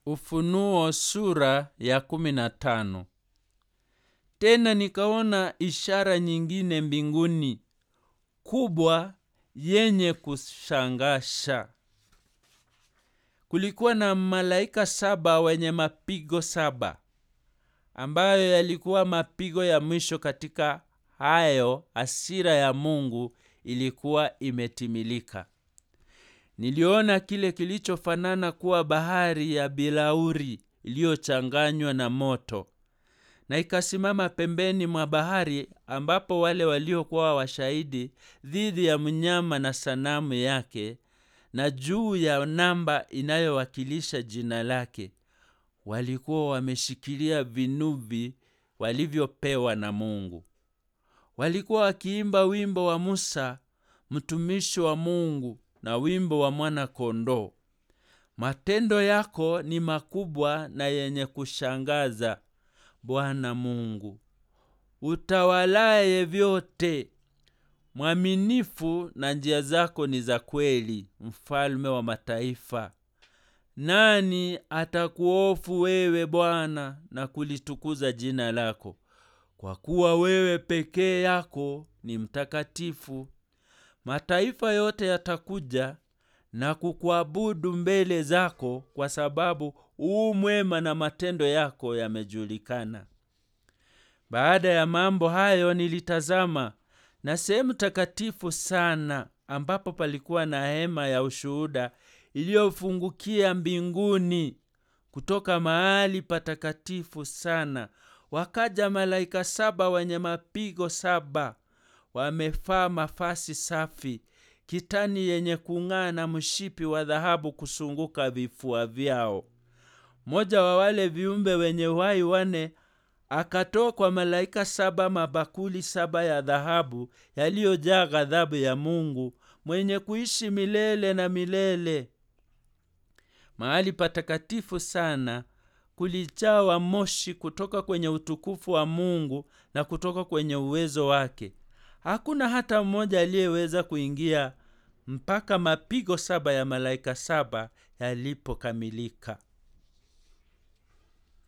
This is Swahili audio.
Ufunuo sura ya kumi na tano. Tena nikaona ishara nyingine mbinguni kubwa yenye kushangasha. Kulikuwa na malaika saba wenye mapigo saba, ambayo yalikuwa mapigo ya mwisho. Katika hayo hasira ya Mungu ilikuwa imetimilika. Niliona kile kilichofanana kuwa bahari ya bilauri iliyochanganywa na moto, na ikasimama pembeni mwa bahari, ambapo wale waliokuwa washahidi dhidi ya mnyama na sanamu yake, na juu ya namba inayowakilisha jina lake, walikuwa wameshikilia vinubi walivyopewa na Mungu. Walikuwa wakiimba wimbo wa Musa mtumishi wa Mungu na wimbo wa mwana-kondoo. Matendo yako ni makubwa na yenye kushangaza, Bwana Mungu utawalaye vyote. Mwaminifu na njia zako ni za kweli, mfalme wa mataifa. Nani atakuhofu wewe Bwana na kulitukuza jina lako? Kwa kuwa wewe pekee yako ni mtakatifu. Mataifa yote yatakuja na kukuabudu mbele zako, kwa sababu u mwema na matendo yako yamejulikana. Baada ya mambo hayo nilitazama, na sehemu takatifu sana, ambapo palikuwa na hema ya ushuhuda iliyofungukia mbinguni. Kutoka mahali patakatifu sana wakaja malaika saba wenye mapigo saba, wamevaa mavazi safi, kitani yenye kung'aa na mshipi wa dhahabu kusunguka vifua vyao. Mmoja wa wale viumbe wenye uhai wane akatoa kwa malaika saba mabakuli saba ya dhahabu yaliyojaa ghadhabu ya Mungu mwenye kuishi milele na milele. Mahali patakatifu sana kulijawa moshi kutoka kwenye utukufu wa Mungu na kutoka kwenye uwezo wake. Hakuna hata mmoja aliyeweza kuingia mpaka mapigo saba ya malaika saba yalipokamilika.